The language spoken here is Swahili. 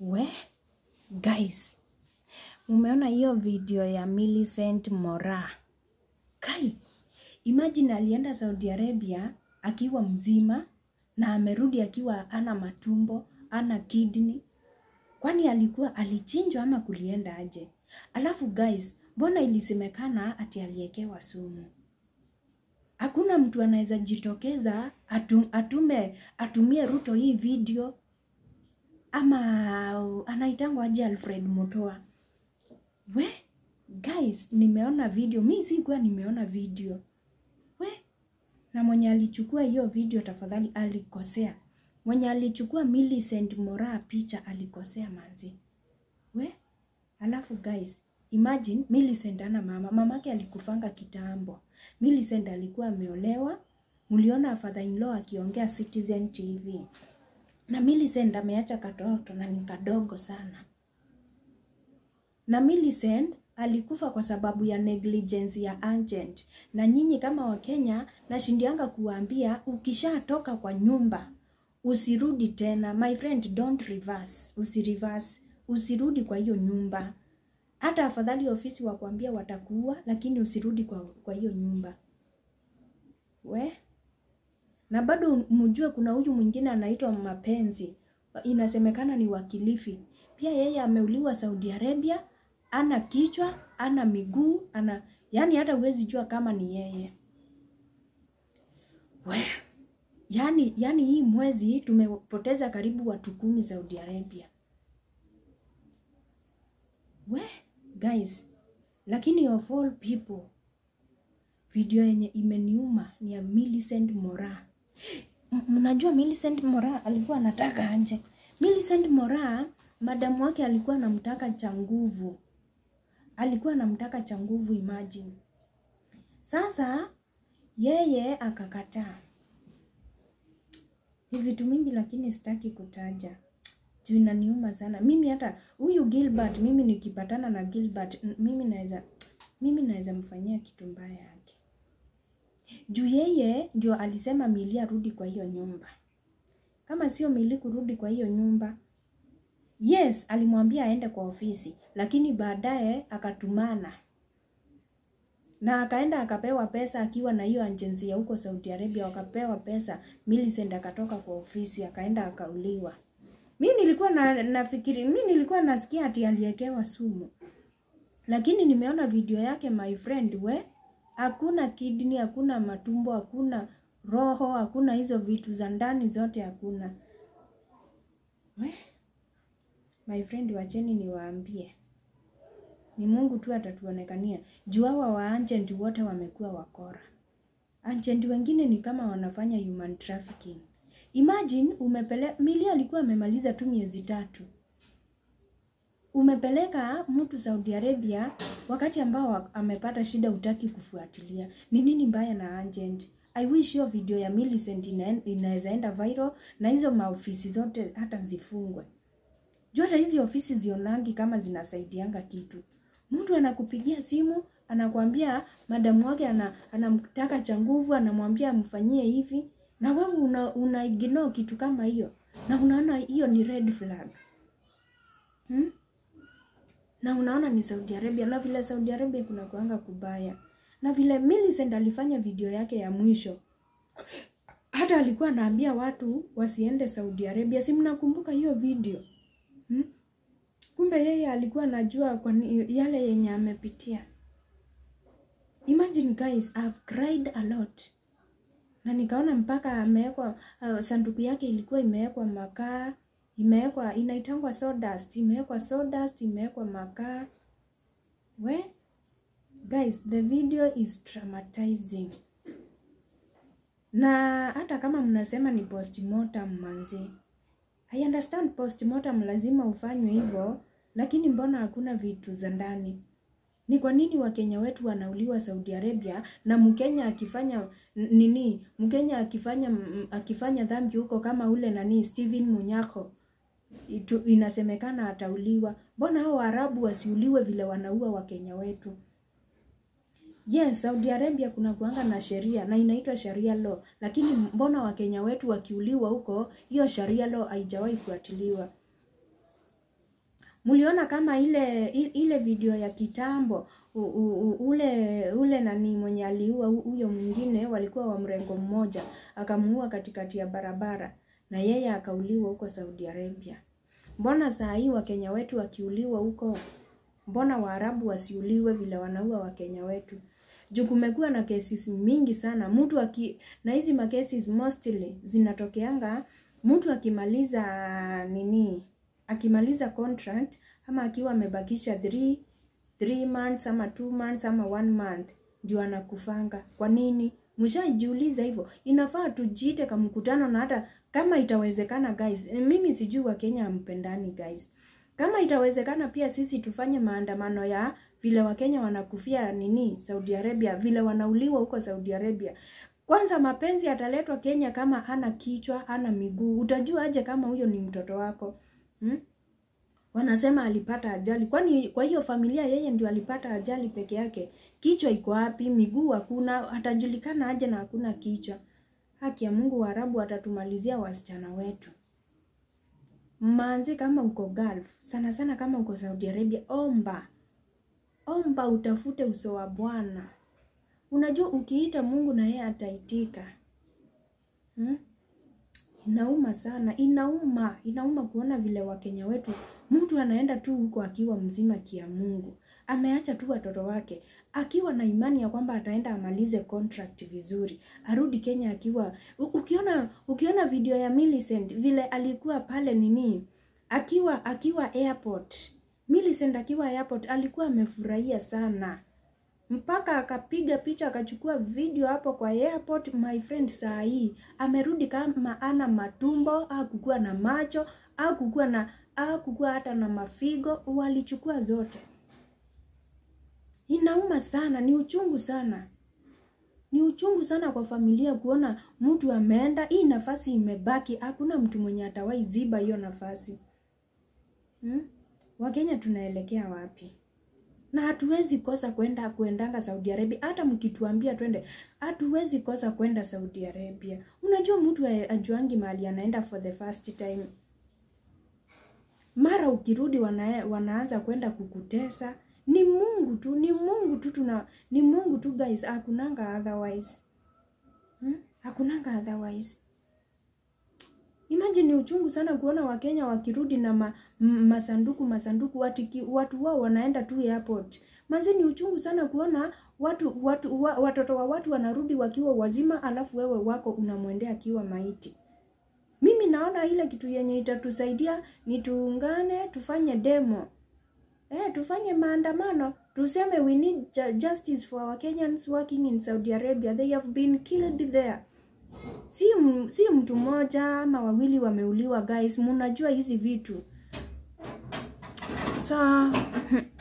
We guys, mumeona hiyo video ya Millicent Mora? Kai, imagine alienda Saudi Arabia akiwa mzima na amerudi akiwa ana matumbo, ana kidney. Kwani alikuwa alichinjwa ama kulienda aje? Alafu guys, mbona ilisemekana ati aliekewa sumu? Hakuna mtu anaweza jitokeza atum, atume atumie Ruto hii video ama anaitangwa aje Alfred Mutua. We guys, nimeona video, mi sikuwa nimeona video. We na mwenye alichukua hiyo video tafadhali alikosea. Mwenye alichukua Millicent Mora picha alikosea manzi. We alafu guys, imagine Millicent ana mama, mamake alikufanga kitambo. Millicent alikuwa ameolewa, mliona father in law akiongea Citizen TV na Millicent ameacha katoto na ni kadogo sana. Na Millicent alikufa kwa sababu ya negligence ya agent. Na nyinyi kama Wakenya, nashindianga kuwaambia ukishatoka kwa nyumba usirudi tena. My friend, don't reverse, usireverse, usirudi kwa hiyo nyumba. Hata afadhali ofisi wakwambia watakuua, lakini usirudi kwa, kwa hiyo nyumba we na bado mjue kuna huyu mwingine anaitwa Mapenzi, inasemekana ni wakilifi pia. Yeye ameuliwa Saudi Arabia, ana kichwa, ana miguu, ana yani hata huwezi jua kama ni yeye we. Yani, yani hii mwezi tumepoteza karibu watu kumi Saudi Arabia we guys, lakini of all people video yenye imeniuma ni ya Millicent Mora. Mnajua Millicent Mora alikuwa anataka anje? Millicent Mora madamu wake alikuwa anamtaka cha nguvu, alikuwa anamtaka cha nguvu, imagine. Sasa yeye akakataa. Ni vitu mingi, lakini sitaki kutaja juu inaniuma sana mimi. Hata huyu Gilbert, mimi nikipatana na Gilbert, mimi naweza mimi naweza mfanyia kitu mbaya yake juu yeye ndio alisema Mili arudi kwa hiyo nyumba. Kama sio Mili kurudi kwa hiyo nyumba, yes, alimwambia aende kwa ofisi, lakini baadaye akatumana na akaenda akapewa pesa akiwa na hiyo agency ya huko Saudi Arabia, wakapewa pesa. Millicent akatoka kwa ofisi akaenda akauliwa. Mi nilikuwa na, nafikiri mi nilikuwa nasikia ati aliekewa sumu, lakini nimeona video yake my friend, we hakuna kidney, hakuna matumbo, hakuna roho, hakuna hizo vitu za ndani zote hakuna. We my friend, wacheni niwaambie, ni Mungu tu atatuonekania juu hawa wa agent wote wamekuwa wakora. Agent wengine ni kama wanafanya human trafficking. Imagine umepele Mili alikuwa amemaliza tu miezi tatu, umepeleka mtu Saudi Arabia wakati ambao amepata shida, utaki kufuatilia. Ni nini mbaya na agent? I wish hiyo video ya Millicent inaweza enda viral na hizo maofisi zote hata zifungwe. Juu hata hizi ofisi zionangi kama zinasaidianga kitu. Mtu anakupigia simu anakwambia madamu wake ana, anamtaka cha nguvu, anamwambia amfanyie hivi na wewe una, una ignore kitu kama hiyo na unaona hiyo ni red flag hmm? na unaona ni Saudi Arabia, na vile Saudi Arabia kuna kuanga kubaya, na vile Millicent alifanya video yake ya mwisho, hata alikuwa anaambia watu wasiende Saudi Arabia. Si mnakumbuka hiyo video hmm? Kumbe yeye alikuwa anajua kwa yale yenye amepitia. Imagine guys, I've cried a lot na nikaona mpaka amewekwa uh, sanduku yake ilikuwa imewekwa makaa, imewekwa inaitangwa sawdust, imewekwa sawdust, imewekwa makaa. We guys, the video is traumatizing, na hata kama mnasema ni postmortem manzi, I understand postmortem lazima ufanywe hivyo, lakini mbona hakuna vitu za ndani? Ni kwa nini Wakenya wetu wanauliwa Saudi Arabia na Mkenya akifanya nini, Mkenya akifanya akifanya dhambi huko kama ule nani Steven Munyako itu, inasemekana atauliwa. Mbona hao Waarabu wasiuliwe vile wanaua Wakenya wetu? Yes, Saudi Arabia kuna kuanga na sheria na inaitwa sharia law, lakini mbona Wakenya wetu wakiuliwa huko, hiyo sharia law haijawahi fuatiliwa? Mliona kama ile ile video ya kitambo u, u, u, ule ule nani mwenye aliua huyo mwingine, walikuwa wa mrengo mmoja, akamuua katikati ya barabara na yeye akauliwa huko Saudi Arabia. Mbona saa hii Wakenya wetu wakiuliwa huko, mbona Waarabu wasiuliwe vile wanaua Wakenya wetu? Juu kumekuwa na cases mingi sana mtu aki, na hizi macases mostly zinatokeanga mtu akimaliza nini, akimaliza contract ama akiwa amebakisha 3 3 months ama 2 months ama 1 month ndio anakufanga. Kwa nini? Mshajiuliza hivyo? Inafaa tujiite kama mkutano, na hata kama itawezekana guys, mimi sijui Wakenya hampendani guys. Kama itawezekana pia sisi tufanye maandamano ya vile Wakenya wanakufia nini Saudi Arabia, vile wanauliwa huko Saudi Arabia. Kwanza mapenzi yataletwa Kenya kama hana kichwa, hana miguu. Utajua aje kama huyo ni mtoto wako? Hmm? Wanasema alipata ajali. Kwani kwa hiyo familia yeye ndio alipata ajali peke yake? Kichwa iko wapi? Miguu hakuna, atajulikana aje na hakuna kichwa? Haki ya Mungu, Waarabu watatumalizia wasichana wetu. Manzi, kama uko Gulf, sana sana kama uko Saudi Arabia, omba omba, utafute uso wa Bwana. Unajua ukiita Mungu na yeye ataitika. Hmm? Inauma sana, inauma, inauma kuona vile Wakenya wetu, mtu anaenda tu huko akiwa mzima kia Mungu, ameacha tu watoto wake akiwa na imani ya kwamba ataenda amalize contract vizuri, arudi Kenya akiwa ukiona ukiona video ya Millicent vile alikuwa pale nini, akiwa akiwa airport, Millicent akiwa airport alikuwa amefurahia sana mpaka akapiga picha akachukua video hapo kwa airport. My friend, saa hii amerudi kama ana matumbo au kukua na macho au kukua na au kukua hata na mafigo, walichukua zote. Inauma sana, ni uchungu sana, ni uchungu sana kwa familia kuona mtu ameenda, hii nafasi imebaki, hakuna mtu mwenye atawahi ziba hiyo nafasi hmm? Wakenya tunaelekea wapi? na hatuwezi kosa kwenda kuendanga Saudi Arabia. Hata mkituambia twende, hatuwezi kosa kwenda Saudi Arabia. Unajua mtu ajuangi mahali anaenda for the first time, mara ukirudi wana, wanaanza kwenda kukutesa. Ni Mungu tu, ni Mungu tu, tuna ni Mungu tu guys, hakunanga otherwise hmm? hakunanga otherwise. Imagine ni uchungu sana kuona Wakenya wakirudi na ma, masanduku masanduku watiki, watu wao wanaenda tu airport. Manzi ni uchungu sana kuona watu, watu wa, watoto wa watu wanarudi wakiwa wazima, alafu wewe wako unamwendea akiwa maiti. Mimi naona ile kitu yenye itatusaidia ni tuungane, tufanye demo eh, tufanye maandamano, tuseme we need justice for our Kenyans working in Saudi Arabia, they have been killed there si, si mtu mmoja ama wawili wameuliwa guys, munajua hizi vitu so